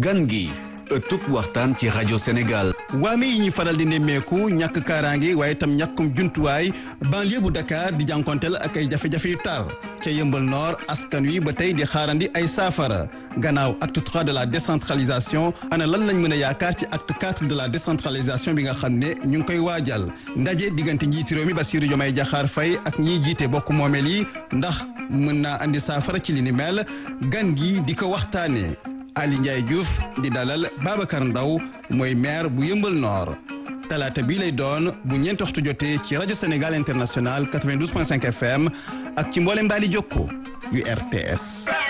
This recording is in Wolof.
gan gi ëttub waxtaan ci rajo Sénégal. waame yi ñuy faral di nemmeeku ñàkk kaaraange waaye itam ñàkkum jumtuwaay banlieue bu Dakar di jànkonteel ak ay jafe-jafe yu tar ca yëmbal nord askan wi ba tey di xaarandi ay saafara gannaaw acte trois de la décentralisation ana lan lañ mën a yaakaar ci acte quatre de la décentralisation bi nga xam ne ñu ngi koy waajal ndaje diggante njiiti réew mi Bassirou Diomaye Diakhar Faye ak ñiy jiite bokk moomeel yi ndax mën naa andi saafara ci li ni mel gan gi di ko waxtaanee. Ali Ndiaye Diouf di dalal Babacar Ndaw mooy maire bu Yëmbal Nord talaata bii lay doon bu ñeenti waxtu jotee ci rajo Sénégal International 92.5 FM ak ci mboolem mbaali jokko yu RTS